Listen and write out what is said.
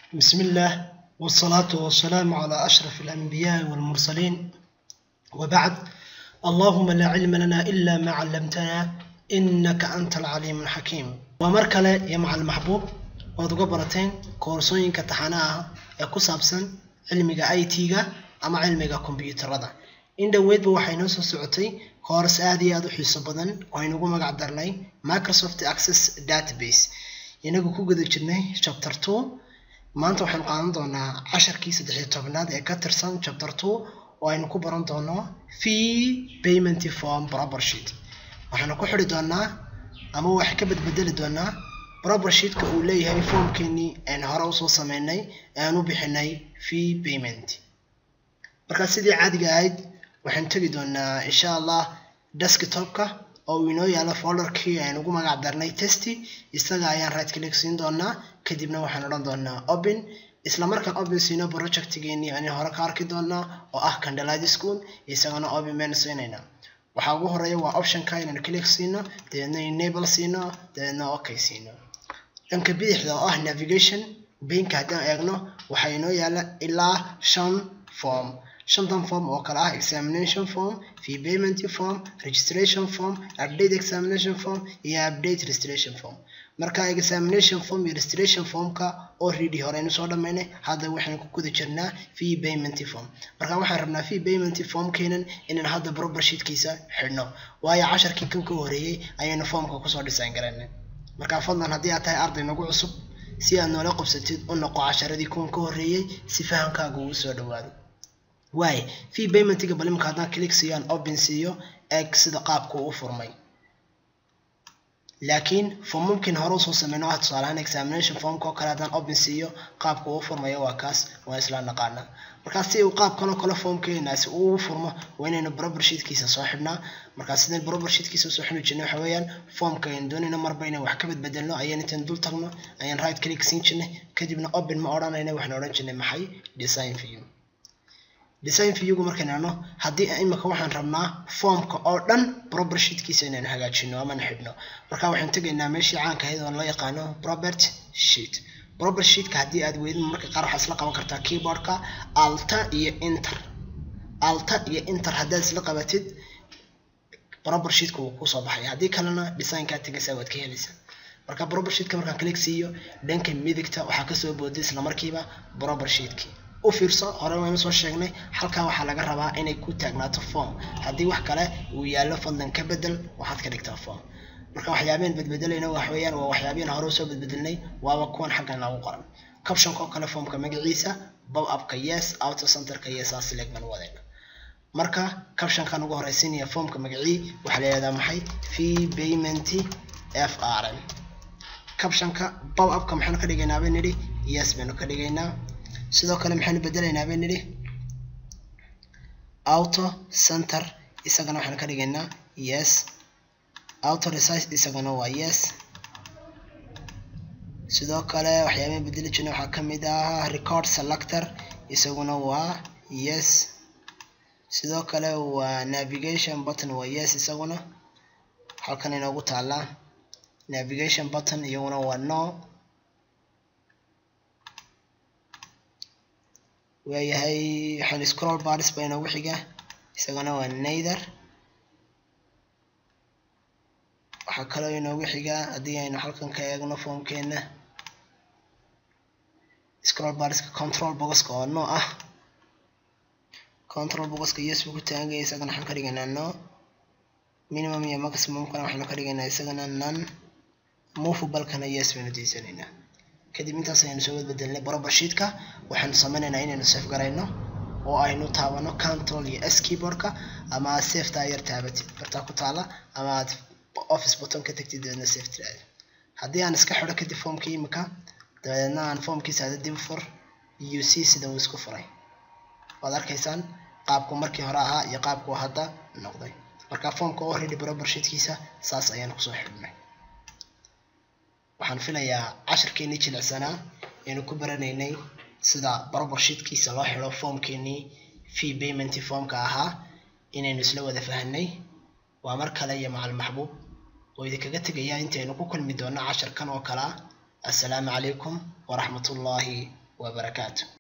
بسم الله والصلاة والسلام على أشرف الأنبياء والمرسلين وبعد اللهم لا علم لنا إلا ما علمتنا إنك أنت العليم الحكيم ومركلة يا مع المحبوب waad uga barateen koorsooyinka taxanaha ah ee ku saabsan cilmiga i t-ga ama cilmiga kombiyuutarada in dhoweydba waxay noo soo socotay koors aad iyo aad u xiiso badan oo aynugu magac darnay microsoft access database inagu ku guda jirnay chapter two maanta waxaynu qaadan doonaa casharkii saddexiyo tobnaad ee ka tirsan chapter two oo aynu ku baran doono fee payment form proper sheet waxaanu ku xidhi doonaa ama wax ka badbedeli doonaa proper sheetka uu leeyahay formkeenii aan hore usoo sameynay aan u bixinay fee payment markaa sidii caadiga ahayd waxaan tegi doonaa insha allah desktopka oo uu inoo yaalo folderkii aan ugu magac darnay testy isaga ayaan right click siin doonaa kadibna waxaan odhan doonaa open isla markaan open siino projectgeenii aan hore ka arki doonaa oo ah candlelight school isagana open baynu siinaynaa waxaa ugu horeeya waa optionka inaan click siino dabeedna enable siino dabeedna okay siino dhanka bidixda oo ah navigation baynka haddaan eegno waxaa inoo yaala ilaa shan form shantan form oo kale ah examination form fee payment form registration form update examination form iyo update registration form marka examination form iyo registration formka already horeynu soo dhamaynay hadda waxaynu ku guda jirnaa fee payment form marka waxaan rabnaa fee payment formkeenan inaan hadda proper sheetkiisa xidhno waayo casharkii kan ka horeeyey ayaynu formka kusoo design garanay marka fadlan haddii aad tahay arday nagu cusub si aad noola qabsatid u noqo casharadii kuwan ka horeeyey si fahamkaaga uu soo dhawaado waaye fee paymentiga bal imika haddaan click siiyo aan open siiyo eeg sida qaabku u furmay laakiin formumkin hore usoo sameyno ah tusaalahaan examination formka oo kale haddaan open siiyo qaabku uu furmayo waa kaas waa isla naqaana markaa si uu qaabkan oo kale formkeenaasi uu furmo waa inaynu proper sheetkiisa soo xidhnaa markaa sideen proper sheetkiisa soo xidhi jirnay waxa weeyaan formka ayaan doonayna marba inaan wax ka badbedelno ayaan intaan dul tagno ayaan right click siin jirnay kadibna open ma odhanayna waxaan odhan jirnay maxay design view design viewgu markaan eegno haddii imika waxaan rabnaa formka oo dhan proper sheetkiisa inaan hagaajino amana xidhno marka waxaan tegaynaa meeshii caanka ahayd oo loo yaqaano propert sheet proper sheetka haddii aad weydin marka qaar waxaad isla qaban kartaa keyboardka alta iyo inter alta iyo inter haddaad isla qabatid proper sheetka wuu kusoo baxaya haddii kalena designkaa tegaysaa waad ka helaysaa marka proper sheetka markaan click siiyo dhanka midigta waxaa kasoo booday isla markiiba proper sheetkii u fiirso hore waynu soo sheegnay halkaa waxaa laga rabaa inay ku taagnaato form haddii wax kale uu yaallo fadlan ka bedel waxaad ka dhigtaa form marka waxyaabeen bedbedelayna wax weeyaan waa waxyaabeen hore usoo bedbedelnay waaba kuwan xaggan lagu qoran captionka oo kale formka magaciisa bob upka yes auto centerka yes aa select baan wadayna marka captionkan ugu horeysiinaya formka magacii waxaa la yihahdaa maxay fee payment f r m captionka bob upka maxaanu ka dhigaynaa bay nidhi yes baynu ka dhigaynaa sidoo kale maxaynu bedelaynaa bay nidhi auto center isagana waxaan ka dhigaynaa yes auto resize isagana waa yes sidoo kale waxyaabaan bedeli jirna waxaa ka mid ah record selector isaguna waa yes sidoo kale waa navigation button waa yes isaguna halkan inoogu taallaa navigation button iyaguna waa no waayahay waxaan scroll bars baa inoogu xiga isagana waa neither waxaa kaloo inoogu xiga haddii aynu halkan ka eegno formkeena scroll barska control boxka oo no ah control boxka yes buu ku taagaya isagana waxaan ka dhigaynaa no minimum iyo maximumkana waxaanu ka dhigaynaa isagana non movablekana yes baynu diisanaynaa kadib intaas ayaynu soo badbedelnay proper sheetka waxaanu sameynaynaa inaynu safe garayno oo aynu taabano control iyo s keyboardka ama aad safeta yar taabatid bartaa ku taala ama aad office button ka tagtid dabeedna safe tiraahdo haddii aan iska xidho kadib formkii imika dabeedna aan formkiisa ada dib fur u c sida uu isku furay waad arkaysaan qaabku markii hore ahaa iyo qaabku hadda noqday marka formka already proper sheetkiisa saas ayaan kusoo xidhnay waxaan filayaa casharkeenii jilicsanaa aynu ku baranaynay sida proper sheetkiisa loo xidho formkeenii fee payment formka ahaa inaynu isla wada fahanay waa mar kale iyo macal maxbuub oo idinkaga tegaya intaynu ku kulmi doono casharkan oo kale ah assalaamu calaykum waraxmat ullaahi wabarakaatu